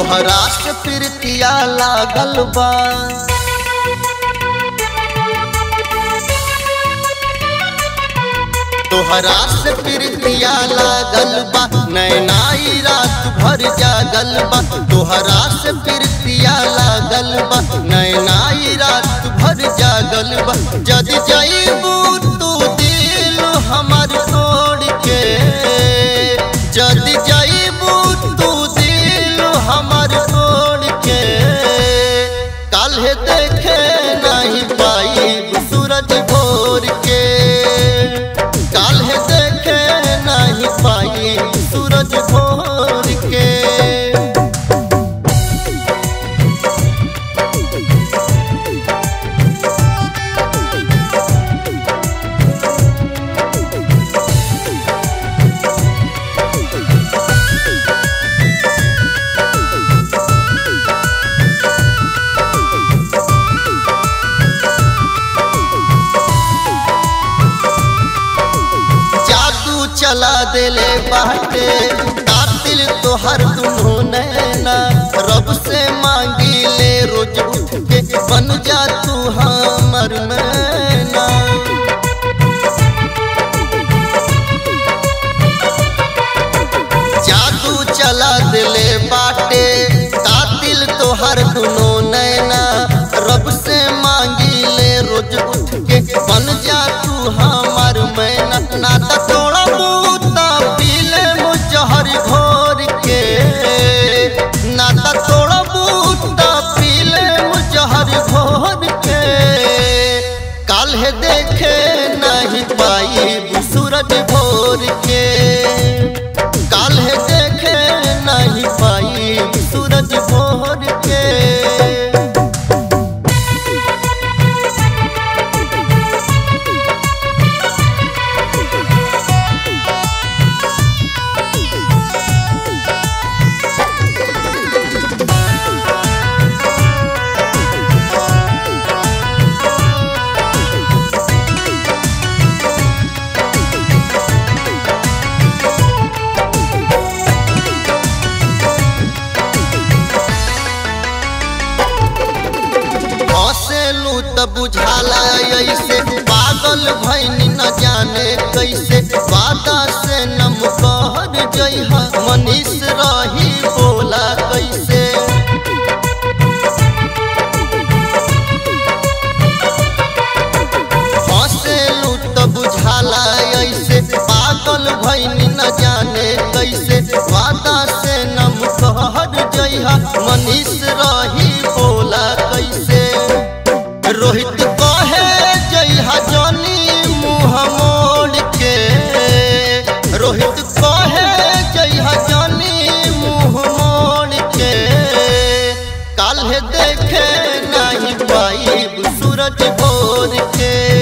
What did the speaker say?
तोहरा से प्रीतिया लागल बा तोहरा से प्रीतिया लागल बा नैनाई रात भर जागल बा तोहरा से प्रीतिया लागल बा नैनाई रात भर जागल बा जदि जाइबू तू दिल हमर तोड़ के जदि जाइबू तू दिल हमर तोड़ के काल्हे देखे नहीं पाई सूरज भोर के काल्हे देखे नहीं पाई सूरज भोर के जादू चला देले बाटे कातिल तोहर दुनो नैना रब से मांगी ले रोज उठ के बन जा तू हमर मैना जादू चला दिले बाटे कातिल तोहर दुनो नैना रब से मांगी ले रोज उठ के बन जा तू हमार मैना नाता तोड़ा बूता पीले मुजहर घोर के नाता तोड़ा बूता पीले मुजहर घोर के काल्हे देखे नहीं पाई सूरज भोर के काल्हे देखे नहीं पाई सूरज भोर के हंसेलू त बुझाला ऐसे पागल भैनी न जाने कैसे वादा से नम कहर जइहा मनीष रही बोला कैसे हंसेलू त बुझाला ऐसे पागल भैनी न जाने कैसे वादा से नम कहर जइहा मनीष रही बोला कैसे रोहित कहे जइहा जनी मुँह मोड़ के रोहित कहे जइहा जनी मुँह मोड़ के काल्हे देखे नहीं पाई सूरज भोर के